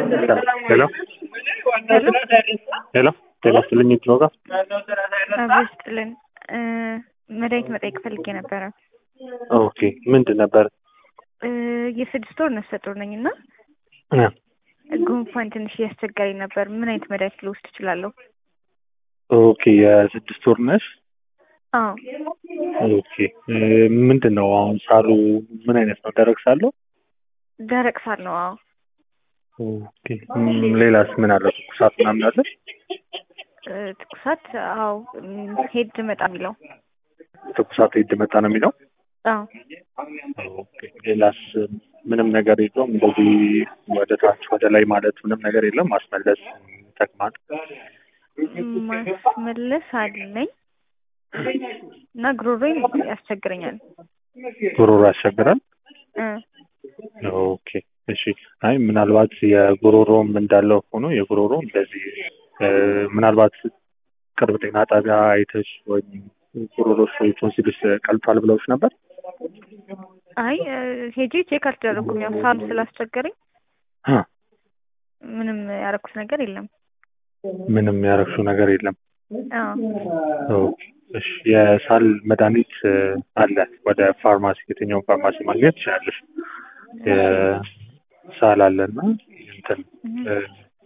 ሄሎ ሄሎ ጤና ይስጥልኝ የት ነው ጋር አብሮ ይስጥልን። መድኃኒት መጠየቅ ፈልጌ ነበረ። ኦኬ ምንድን ነበር? የስድስት ወር ነፍሰ ጡር ነኝ እና እ ጉንፋን ትንሽ እያስቸገረኝ ነበር። ምን አይነት መድኃኒት ልወስድ እችላለሁ? ኦኬ የስድስት ወር ነሽ? አዎ ኦኬ ምንድን ነው አሁን ሳሉ ምን አይነት ነው? ደረቅ ሳለው? ደረቅ ሳል ነው። አዎ ኦኬ ም- ሌላስ ምን አለ? ትኩሳት ምናምን አለ? እ፣ ትኩሳት አዎ እም፣ ሄድ መጣ የሚለው ትኩሳት ሄድ መጣ ነው የሚለው? አዎ ኦኬ ሌላስ ምንም ነገር የለውም? እንደዚህ ወደ ታች ወደ ላይ ማለት ምንም ነገር የለም? ማስመለስ፣ ተቅማጥ? ማስመለስ አለኝ እና ጉሮሮዬን ያስቸግረኛል። ጉሮሮ ያስቸግራል? እ፣ ኦኬ እሺ። አይ ምናልባት የጉሮሮም እንዳለው ሆኖ የጉሮሮ እንደዚህ እ፣ ምናልባት ቅርብ ጤና ጣቢያ አይተሽ ወይም ጉሮሮሽ ወይ ቶንሲልሽ ቀልቷል ብለውሽ ነበር? አይ እ፣ ሄጄ ቼክ አልተደረኩም። ያው ሳል ስላስቸገረኝ አ ምንም ያደረኩት ነገር የለም። ምንም ያረግሽው ነገር የለም። አዎ ኦኬ እሺ። የሳል መድኃኒት እ፣ አለ ወደ ፋርማሲ የትኛውን ፋርማሲ ማግኘት ትችላለሽ። የሳል አለና እንትን እ፣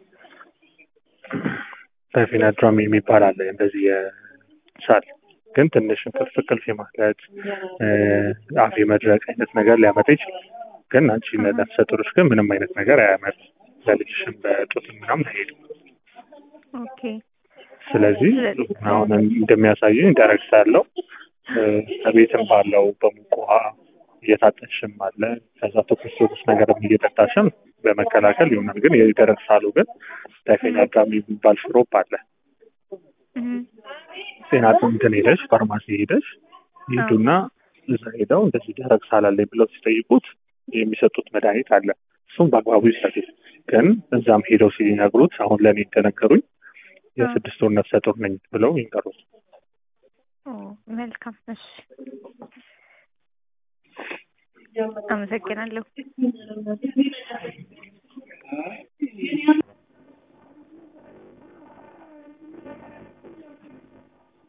ፐርፊናድራም የሚባል አለ እንደዚህ የሳል ግን ትንሽ እንቅልፍ እንቅልፍ የማለት እ፣ አፍ የመድረቅ አይነት ነገር ሊያመጣ ይችላል። ግን አንቺ ለነፍሰ ጡሮች ግን ምንም አይነት ነገር አያመጣም። ለልጅሽም በጡትም ምናምን አይሄድም። ኦኬ ስለዚህ አሁን እንደሚያሳየኝ ደረቅ ሳለው እ፣ ከቤትም ባለው በሙቅ ውሃ እየታጠንሽም አለ ከዛ ትኩስ ትኩስ ነገርም እየጠጣሽም በመከላከል ይሆናል። ግን የደረቅ ሳሉ ግን ታይፌናድራም የሚባል ሽሮፕ አለ። እህ፣ ጤና እንትን ሄደሽ ፋርማሲ ሄደሽ ይሄዱና እዛ ሄደው እንደዚህ ደረቅ ሳል አለኝ ብለው ሲጠይቁት የሚሰጡት መድኃኒት አለ። እሱም በአግባቡ ይሰጡት። ግን እዛም ሄደው ሲነግሩት አሁን ለእኔ እንደነገሩኝ የስድስት ወር ነፍሰ ጡር ነኝ ብለው ይንገሩት። ኦ መልካም። እሺ አመሰግናለሁ።